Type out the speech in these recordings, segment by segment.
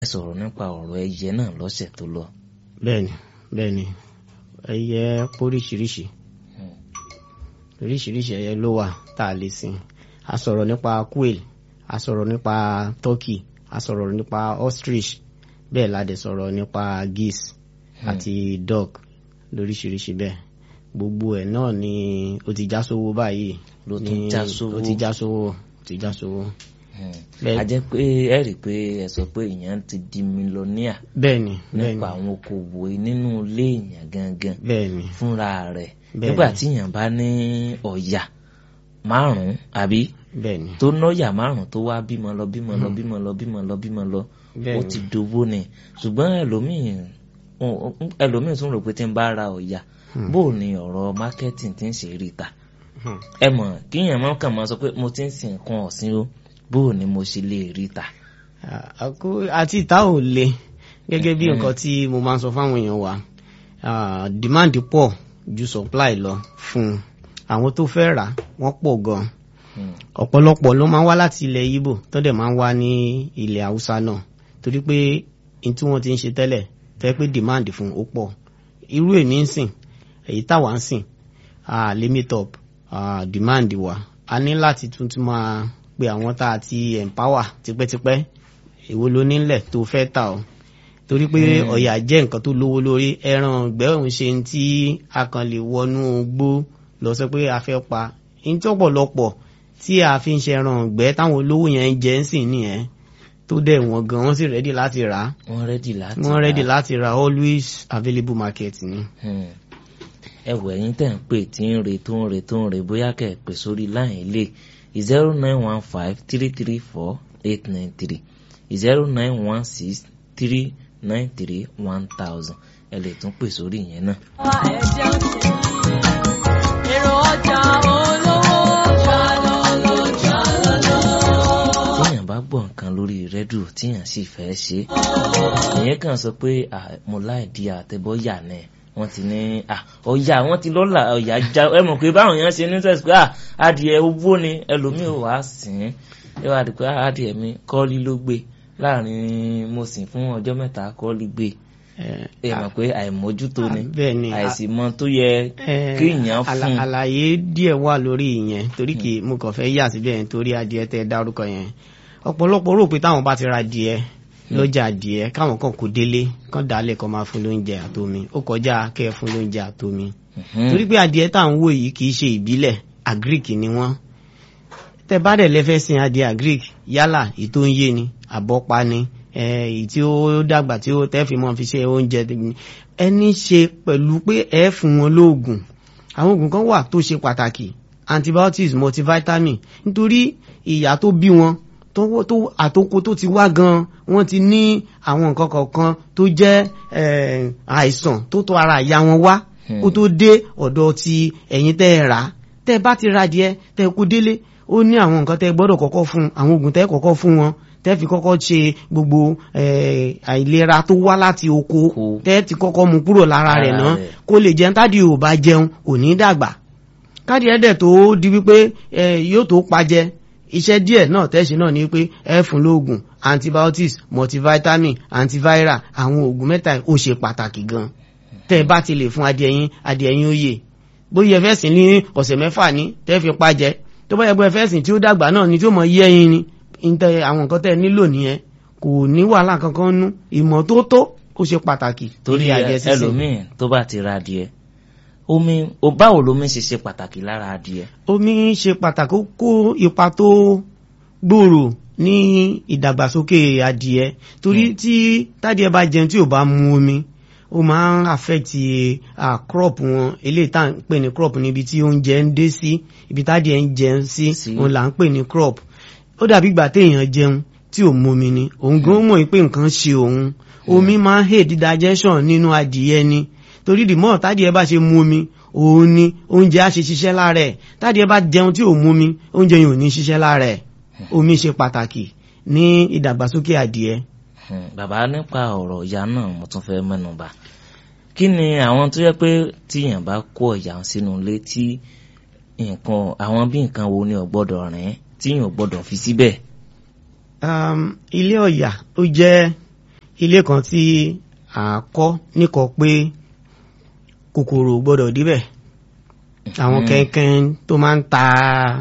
ẹ sọ̀rọ̀ nípa ọ̀rọ̀ ẹyẹ náà lọ́sẹ̀ tó lọ. bẹ́ẹ̀ni bẹ́ẹ̀ni ẹyẹ póríṣiríṣi oríṣiríṣi ẹyẹ ló wà tá a lè sìn a sọ̀rọ̀ nípa quail a sọ̀rọ̀ nípa turkey a sọ̀rọ̀ nípa ostrich bẹ́ẹ̀ la dẹ̀ sọ̀rọ̀ nípa geese àti duck lóríṣiríṣi bẹ́ẹ̀ gbogbo ẹ̀ náà ni ó ti já sówó báyìí Ló tún ní- já sówó. ó ti já sówó ó ti já sówó Bẹ́ẹ̀- a jẹ́ pé ẹ rí i pé ẹ sọ pé èèyàn ti di mílíọ̀nìà bẹ́ẹ̀ni bẹ́ẹ̀ni nípa àwọn okòwò nínú ilé èèyàn gangan bẹ́ẹ̀ni fúnra rẹ̀ Bẹ́ẹ̀ni. nígbà tí èèyàn bá ní ọ̀yà márùn-ún àbí bẹ́ẹ̀ni tó nọ́yà márùn-ún tó wá bímọ lọ bímọ lọ bímọ lọ bímọ lọ bímọ lọ ó Bẹ́ẹ̀ni. ti dowó ni ṣùgbọ́n ẹlòmíì ẹlòmíì tún rò pé tí ń bá ra ọ̀yà bó o ní ọ̀rọ̀ marketing ti ń ṣe rí ta Hmm. ẹ mọ̀ kíyàn máa kàn máa sọ pé mo ti ń sin nǹkan ọ̀sìn o bó o ní mo ṣe lè rí ta. àkó àti ìta ò le gẹ́gẹ́ bí nǹkan tí mo máa ń sọ fáwọn èèyàn wa ah, demand pọ̀ ju supply lọ fún un àwọn tó fẹ́ rà wọ́n pọ̀ gan Hmm. ọ̀pọ̀lọpọ̀ ló máa ń wá láti ilẹ̀ Ìgbò tó dẹ̀ máa ń wá ní ilẹ̀ Haúsá náà torí pé n tí wọ́n ti ń ṣe tẹ́lẹ̀ tẹ́ pé demand fún ó pọ̀ irú èmi ń sìn èyí táwa ń sìn ah, limit up ah, demand wa a ní láti tún tún máa pe àwọn tá a ti empower tipẹ́tipẹ́ èwo ló nílẹ̀ tó fẹ́ tà ọ́ torí pé ọ̀yà jẹ́ nǹkan tó lówó lórí ẹran ọ̀gbẹ́ òun ṣe ń tí a kàn lè wọnú gbó lọ sọ pé a fẹ́ pa ní tí ọ̀pọ̀lọpọ̀ tí a fi ń ṣe ẹran ọ̀gbẹ́ táwọn olówó yẹn ń jẹ ń sìn nìyẹn tó dẹ̀ wọ́n gan wọ́n sì rẹ́dì láti rà á wọ́n rẹ́dì láti wọ́n rà. rẹ́dì láti rà always available market ni. Hmm. ẹ wọ ẹ̀yin tẹ́ ń pè tí ń re tó ń re tó ń re bóyá kẹ́ ẹ pè sórí láyìn ilé zero nine one five three three four eight nine three zero nine one six three nine three one thousand ẹ lè tún pè sórí ìyẹn náà. ẹ̀jẹ̀ òṣèlú èrò ọjà olówó jalolo jalolo. téèyàn bá gbọ́ nǹkan lórí rédíò tíyàn sì fẹ́ ṣe é èèyàn kàn sọ pé ah, mo láì di àtẹ̀bọ́yà náà wọ́n ti ní ah, ọ̀yà wọ́n ti lọ́la ọ̀yà já ẹ mọ̀ pé báwọn èèyàn ṣe ní sẹ́sì pé ah, adìẹ owó ni ẹlòmíì ò wá sìn ín ẹ wá di pé ah, adìẹ mi kọ́ọ́lí ló gbé láàrin mo sìn fún ọjọ́ mẹ́ta kọ́ọ́lí gbé Eh, ẹ mọ̀ pé àìmójútó ni bẹ́ẹ̀ ni àìsí mọ tó yẹ Eh, kéèyàn àlà- fún àlàyé díẹ̀ wà lórí ìyẹn torí kì í mo kàn fẹ́ yà síbẹ̀ yẹn torí adìẹ tẹ́ ẹ dárúkọ yẹn ọ̀pọ̀lọpọ̀ rò pé táwọn bá ti ra adìẹ lọ́jà adìẹ káwọn kan kò délé kán dálẹ̀ kán máa fún lóúnjẹ àtomi ó kọjá kẹ́ ẹ fún lóúnjẹ àtomi Mhm. torí pé adìẹ tá à ń wò yìí kì í ṣe ìbílẹ̀ agric ni wọ́n tẹ bá dẹ̀ lẹ́fẹ́ sin adìẹ agric yálà èyí tó ń yé ni àbọ́pa ni eh, èyí tí ó dàgbà tí ó tẹ́ fi mọ́ fi ṣe oúnjẹ ni. ẹni ṣe pẹ̀lú pé ẹ fún wọn lóògùn àwọn oògùn kan wà tó ṣe pàtàkì antibiotics multivitamin nítorí ìyá tó bí wọn tó tó àtòkò tó ti wá gan wọ́n ti ní àwọn nǹkan kọ̀ọ̀kan tó jẹ́ eh, àìsàn tó tó ara ìyá wọn wá kó tó dé ọ̀dọ̀ ti ẹ̀yin tẹ́ ẹ rà á tẹ́ ẹ bá ti ra díẹ̀ tẹ́ ẹ kó délé ó ní àwọn nǹkan tẹ́ ẹ gbọ́dọ̀ kọ́kọ́ fún àwọn oògùn tẹ́ ẹ kọ́kọ́ fún wọn tẹ́ ẹ fi kọ́kọ́ ṣe gbogbo eh, àìlera tó wá láti oko Oko. tẹ́ ẹ ti kọ́kọ́ mú kúrò lára rẹ̀ Lára náà rẹ̀. kó lè jẹun tádì ò bá jẹun kò ní dàgbà káàdì ẹ̀dẹ̀ tó di wípé eh, yóò tó pajẹ iṣẹ́ díẹ̀ náà tẹ́ṣe náà ni pé ẹ fún lóògùn antibiotics multivitamin antiviral àwọn oògùn mẹ́ta yìí ó ṣe pàtàkì gan tẹ́ ẹ bá ti lè fún adìẹ yín adìẹ yín ó yè bóyá ẹ fẹ́ sìn ní ọ̀sẹ̀ mẹ́fà ní tẹ́ fi pajẹ tó bá yẹ pé ẹ fẹ́ sìn tí ó dàgbà náà ni tí ó mọ yé ẹyin ni ìtẹ àwọn nǹkan tẹ́ ẹ nílò nìyẹn kò ní wàhálà kankan nú ìmọ́tótó ó ṣe pàtàkì torí níbi adìẹ sísìn. ẹlòmíì tó bá ti ra adìẹ omi o báwo lomi ṣe ṣe pàtàkì lára adìẹ. omi ṣe pàtàkì ó kó ipa tó gbòòrò ní ìdàgbàsókè adìẹ torí tí tádìẹ bá jẹun tí ò bá mu omi ó máa ń affect ah, crop wọn eléyìí tá à ń pè ní crop níbi tí oúnjẹ ń dé sí ibi tádìẹ ń jẹun sí Sí. òun là ń pè ní crop ó dàbí ìgbà téèyàn jẹun tí ò momi ni òun gan mọ̀ pé nǹkan ṣe òun omi máa ń aid digestion nínú adìẹ ni torí the more tádìẹ bá ṣe mu omi òun ni oúnjẹ á ṣe ṣiṣẹ́ lára ẹ̀ tádìẹ bá jẹun tí ò mu omi oúnjẹ yìí ò ní ṣiṣẹ́ lára ẹ̀ omi ṣe pàtàkì ní ìdàgbàsókè adìẹ. Hmm, bàbá nípa ọ̀rọ̀ ìyá náà mo tún fẹ́ mẹ́nu bà kí ni àwọn tó yẹ pé tíyàn bá kó ọ̀yà sínú ilé tí nǹkan àwọn bí nǹkan wo ni ò gbọ́dọ̀ rìn tíyàn ò gbọ́dọ̀ fi síbẹ̀. um, ilé ọ̀yà ó jẹ́ ilé kan tí à ń kọ́ níkọ̀ pé kòkòrò ò gbọ́dọ̀ díbẹ̀ àwọn Mhm. kẹ́ńkẹ́ń tó máa ń ta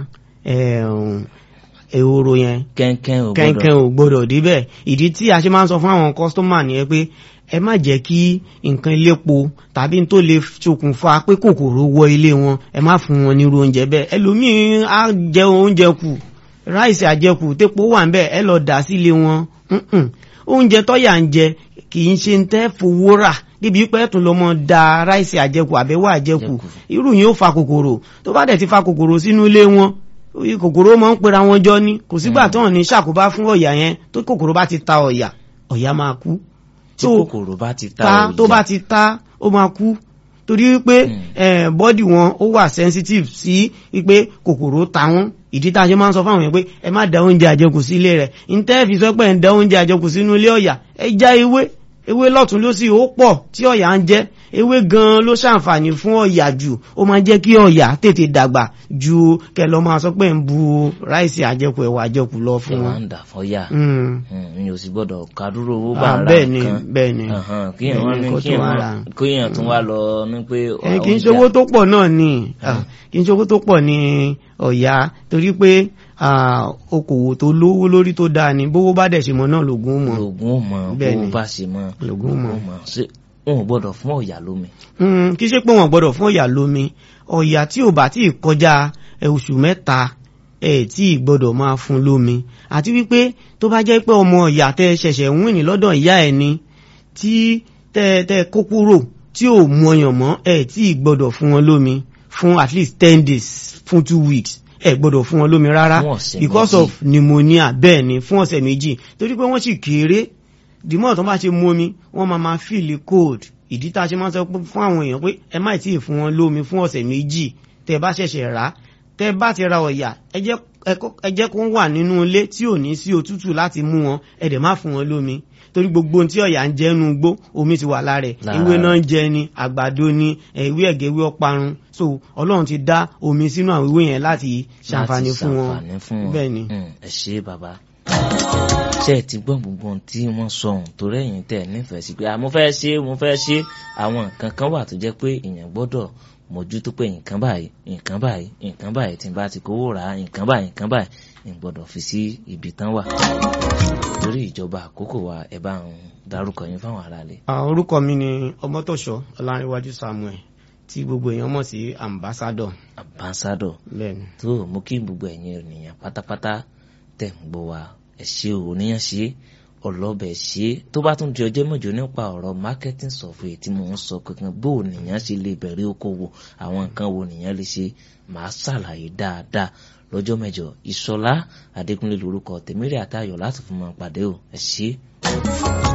ẹ̀hún, ehoro yẹn kẹ́ńkẹ́ ò kẹ́ńkẹ́ń gbọ́dọ̀ ò gbọ́dọ̀ díbẹ̀ ìdí tí a ṣe máa ń sọ fún àwọn kọ́sítọ́mà nìyẹn pé ẹ má jẹ́ kí nǹkan ilépo tàbí n tó lè ṣokùnfà pé kòkòrò wọ ilé wọn ẹ má fún wọn nírú oúnjẹ bẹ́ẹ̀ ẹlòmíín á jẹ oúnjẹ kù ráìsì àjẹkù tépo wà ń bẹ̀ ẹ lọ dà sílé wọn Mm-mm. oúnjẹ tọ́yà ń jẹ kì í ṣe ń tẹ́ fowó rà débi pé tún lọ mọ da ráìsì àjẹkù àbẹ̀wò àjẹkù Àjẹkù. irú yìí ó fa kòkòrò tó bá dẹ̀ ti fa kòkòrò sínú ilé wọn oyi kòkòrò máa ń pera wọn jọ ní kò sígbà Mm. tó hàn ní ṣàkóbá fún ọ̀yà yẹn tó kòkòrò bá ti ta ọ̀yà ọ̀yà máa kú tí tó kòkòrò bá ti ta ta òòyà. tó bá ti ta ó máa kú torí wípé Mm. bọ́dì wọn ó wà sensitive sí wípé kòkòrò ta wọn ìdí tá a ṣe máa ń sọ fáwọn yẹn pé ẹ má da oúnjẹ àjẹkù sí ilé rẹ̀ ntẹ́ fi sọ pé ẹ̀ ń da oúnjẹ àjẹkù sínú ilé ọ̀yà ẹ já ewé ewé lọ́tún ló sì ó pọ̀ tí ọ̀yà ń jẹ ewé gan ló ṣàǹfààní fún ọ̀yà jù ó máa jẹ́ kí ọ̀yà tètè dàgbà ju kẹ lọ máa sọ pé ń bu ráìsì àjẹkù ẹ̀wà àjẹkù lọ ṣe fún wá wọn. ń dà fọ́yà Mm. mi ò sì gbọ́dọ̀ kádúró owó Ah, bá ara bẹ́ẹ̀ ni nǹkan bẹ́ẹ̀ ni Ahan, kíyàn wá Bẹ́ẹ̀ ni, ní kó kíyàn tún wá wá ra. kíyàn tún wá lọ ní pé ẹ kì í ṣe owó tó pọ̀ náà ni Ah, kì í ṣe owó tó pọ̀ ní ọ̀yà torí pé ah, okòwò tó lówó lórí tó dáa ni bówó bá dẹ̀ ṣe mọ́ náà lògùn ó mọ́ lògùn ò mọ Bẹ́ẹ̀ bó ni. bá ṣe mọ Lògùn ò mọ. mọ ṣé wọn ò gbọ́dọ̀ fún ọ̀yà lómi Mm, kì í ṣe pé wọn gbọ́dọ̀ fún ọ̀yà lómi ọ̀yà tí ò bá tí ì kọjá ẹ, oṣù mẹ́ta ẹ tí ì gbọ́dọ̀ máa fún lómi àti wípé tó bá jẹ́ pé ọmọ ọ̀yà tẹ ṣẹ̀ṣẹ̀ ń wìn ní lọ́dọ̀ ìyá ẹ̀ ni tí tẹ tẹ kó kúrò tí ò mu ọyàn mọ́ ẹ tí ì gbọ́dọ̀ fún wọn lómi fún at least ten days fún two weeks ẹ gbọ́dọ̀ fún wọn lómi rárá Fún ọ̀sẹ̀ because méjì. of pneumonia bẹ́ẹ̀ ni fún ọ̀sẹ̀ méjì torí pé wọ́n sì kéré dìmọ́ tó bá ṣe mú omi wọ́n máa máa feel cold ìdí tá a ṣe máa ń sọ pé fún àwọn èèyàn pé ẹ má tí ì fún wọn lómi fún ọ̀sẹ̀ méjì tẹ bá ṣẹ̀ṣẹ̀ rà á tẹ bá ti ra ọ̀yà ẹ jẹ́ ẹ kó- ẹ jẹ́ kó wà nínú ilé tí ò ní sí òtútù láti mú wọn ẹ dẹ̀ má fún wọn lómi torí gbogbo ohun tí ọ̀yà ń jẹ́ nu gbó omi ti wà lára ẹ̀ Lára ewé rẹ̀. náà ń jẹ ni àgbàdo ni ewé ẹ̀gẹ́ ewé ọparun so ọlọ́run ti dá omi sínú àwọn ewé yẹn láti ṣàǹfààní láti fún wọn ṣàǹfààní fún wọn bẹ́ẹ̀ ni. Mm, ẹ ṣe bàbá ṣé ẹ ti gbọ́ gbogbo ohun tí wọ́n sọ ohun torí ẹ̀yin tẹ̀ nífẹ̀ẹ́ sí pé à mo fẹ́ ṣe mo fẹ́ ṣe àwọn nǹkan kan wà tó jẹ́ pé èèyàn gbọ́dọ̀ mójútó pé nǹkan báyìí nǹkan báyìí nǹkan báyìí tí n bá ti kówó rà á nǹkan báyìí nǹkan báyìí n gbọ́dọ̀ fi sí ibi tán wà torí ìjọba àkókò wa ẹ bá ń darúkọ yín fáwọn aráàlú. Ah, orúkọ mi ni ọmọtọ̀ṣọ́ ọlárẹ̀wájú samuel tí gbogbo èèyàn mọ̀ sí ambassador ambassador bẹ́ẹ̀ ni. tó mú kí gbogbo ẹ̀yin ènìyàn pátápátá tẹ̀ ń gbọ́ wa ẹ̀ ṣe ò níyàn ṣe ọlọ́bẹ̀ ṣe tó bá tún di ọjọ́ mẹ́jọ nípa ọ̀rọ̀ marketing software tí mò ń sọ kankan bó o nìyàn ṣe lè bẹ̀rẹ̀ okòwò àwọn nǹkan wo nìyàn lè ṣe màá ṣàlàyé dáadáa lọ́jọ́ mẹ́jọ ìṣọlá adékúnlé lórúkọ tèmírè àtayọ̀ láti fún mọ́ pàdé o ẹ̀ ṣe.